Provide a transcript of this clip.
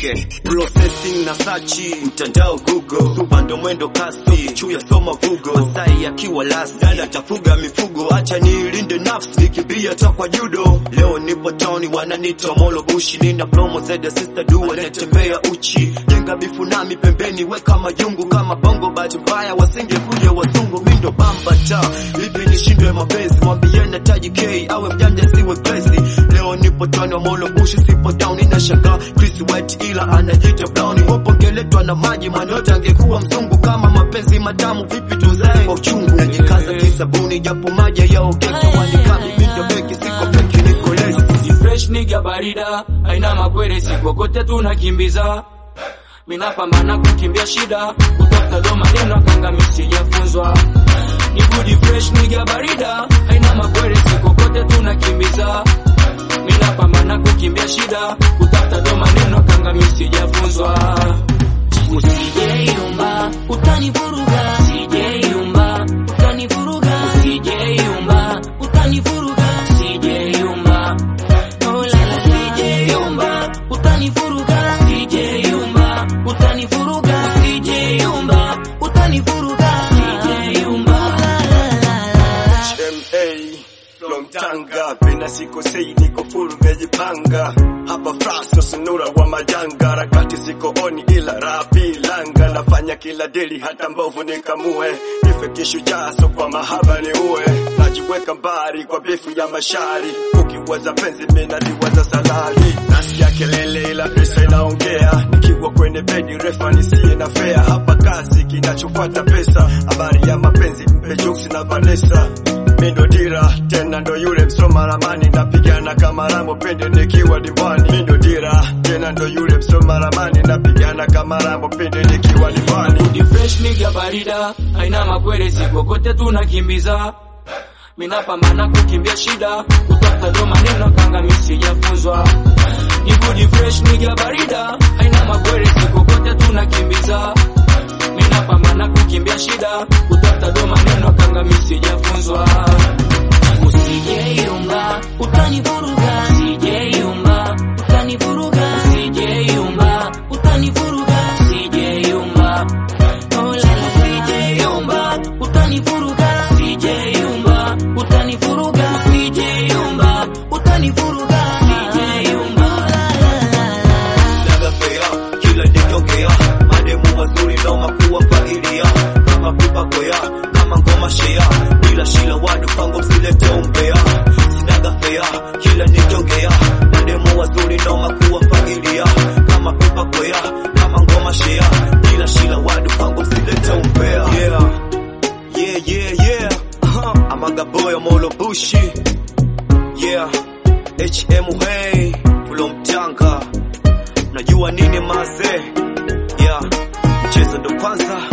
Okay, processing na sachi mtandao Google, suba ndo mwendo kasi, chuya soma vugo, Masai akiwa lasi, dada tafuga mifugo, acha niilinde nafsi, nikimbia takwa judo. Leo nipo town wananita molo bushi, nina promo zeda sister du wanatembea uchi, jenga bifu nami pembeni, weka majungu kama bongo, bahati mbaya wasingekuja wazungu, mindo bamba ta vipi nishindwe mapenzi, mwambie nataji K awe mjanja siwe crazy. Leo nipo town wa molo bushi, sipo down, inashangaa Chris White ila anajiita Brown, wapo ngeletwa na maji, manyote angekuwa mzungu. Kama mapenzi matamu vipi tuzae kwa uchungu, najikaza kisabuni japo maji yaogeka, wanikami mindo beki, siko feki, niko lazy. Ni fresh nigga barida, haina makwere, sikokote tunakimbiza. Minapambana kukimbia shida, kutafuta do maneno kanga misijafunzwa. Ni good fresh nigga barida, haina makwere, sikokote tunakimbiza. Minapambana kukimbia shida, kutafuta do maneno kanga misijafunzwa. Usijeyumba, utanivuruga. Usijeyumba, utanivuruga. Usijeyumba, utanivuruga. Usijeyumba. Oh la la, usijeyumba, utanivuruga. Usijeyumba, utanivuruga. Usijeyumba, utanivuruga. Usijeyumba. HMA from Tanga, pena sikosei, niko full mejipanga hapa fraso sunura wa majanga, harakati ziko oni ila rapi langa, nafanya kila deli hata mbovu nikamue, nife kishujaa so kwa mahaba ni uwe, najiweka mbali kwa bifu ya mashari, ukiwaza penzi mina liwaza salari, nasikia kelele ila pesa inaongea, nikiwa kwenye bedi refa nisiye na fea, hapa kazi kinachofuata pesa, habari ya mapenzi mpe jokes na Vanessa Mindo dira tena ndo yule msoma ramani, napigana kama Rambo pende nikiwa diwani. Mindo dira tena ndo yule msoma ramani, napigana kama Rambo pende nikiwa diwani. Ni fresh nigga barida, haina makwere, sikokote tunakimbiza. Minapambana kukimbia shida, kutafuta do maneno kanga misijafunzwa. Ni good fresh nigga barida, haina makwere, sikokote tunakimbiza. Minapambana kukimbia shida, kutafuta do maneno kanga misijafunzwa. Usijeyumba, utanivuruga. Usijeyumba, utanivuruga. Usijeyumba, utanivuruga. Usijeyumba. Oh la la, usijeyumba, utanivuruga. Usijeyumba, utanivuruga. Usijeyumba, utanivuruga. Usijeyumba. Sinaga fea, kila nikiongea mademu wazuri noma kuwafagilia kama pipa kwea kama ngoma shea bila shila wadu pango msilete umbea Sinaga fea, kila nikiongea mademu wazuri noma kuwafagilia kama pipa kwea kama ngoma shea bila shila wadu pango msilete umbea yeah yeah yeah yeah uh-huh. Amaga boy molo bushi yeah HM hey from Tanga najua nini maze yeah mchezo ndo kwanza